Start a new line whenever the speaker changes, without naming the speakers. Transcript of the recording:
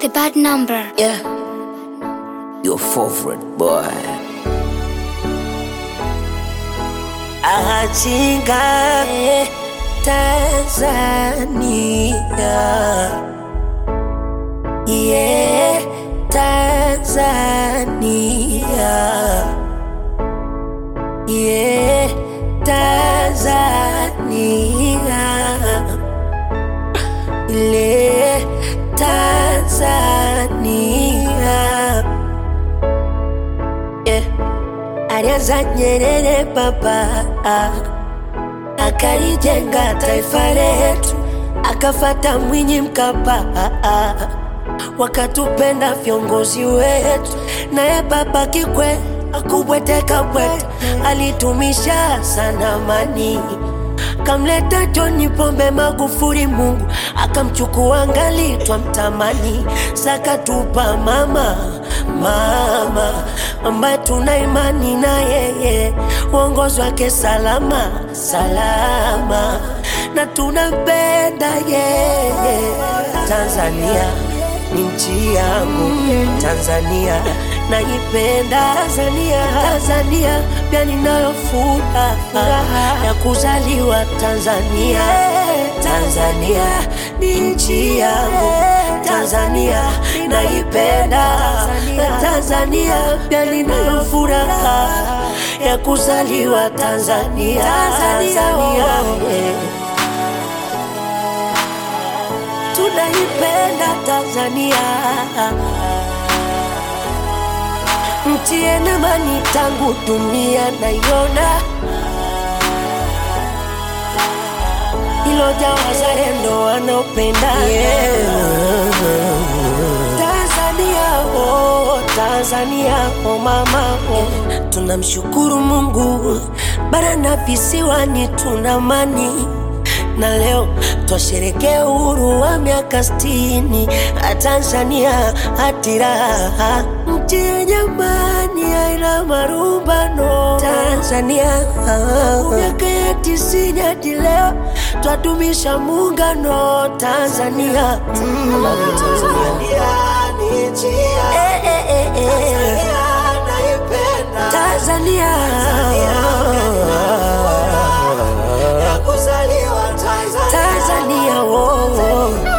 The bad number.
Yeah. Your favorite boy. Achinga Tanzania. Yeah, Tanzania. Yeah, Tanzania. Ile Tanzania. Yeah. Alianza Nyerere baba akalijenga taifa letu, akafata Mwinyi Mkapa wakatupenda viongozi wetu, naye baba Kikwete akubweteka bwete, alitumisha sana amani kamleta John Pombe Magufuli, Mungu akamchukua ngali twamtamani, sakatupa mama mama ambaye tuna imani na yeye, uongozi wake salama salama, na tunampenda yeye. Tanzania ni nchi yangu, Tanzania naipenda Tanzania, Tanzania pia ninayo furaha ya kuzaliwa Tanzania. Tanzania ni nchi yangu, Tanzania naipenda Tanzania pia ninayo furaha ya kuzaliwa Tanzania. Tanzania eh. tunaipenda Tanzania nchi yenye amani tangu dunia naiona, iloja wazalendo wanaopenda Tanzania, oh, Tanzania, oh mama, oh. Tunamshukuru Mungu bara na visiwani tuna amani na leo twasherekea uhuru wa miaka sitini Tanzania hatiraha nchi yenye amani haina marumbano Tanzania miaka ya tisini hadi leo twadumisha muungano Tanzania mm. Eh, eh, eh, eh. Tanzania Tanzania, oh, oh.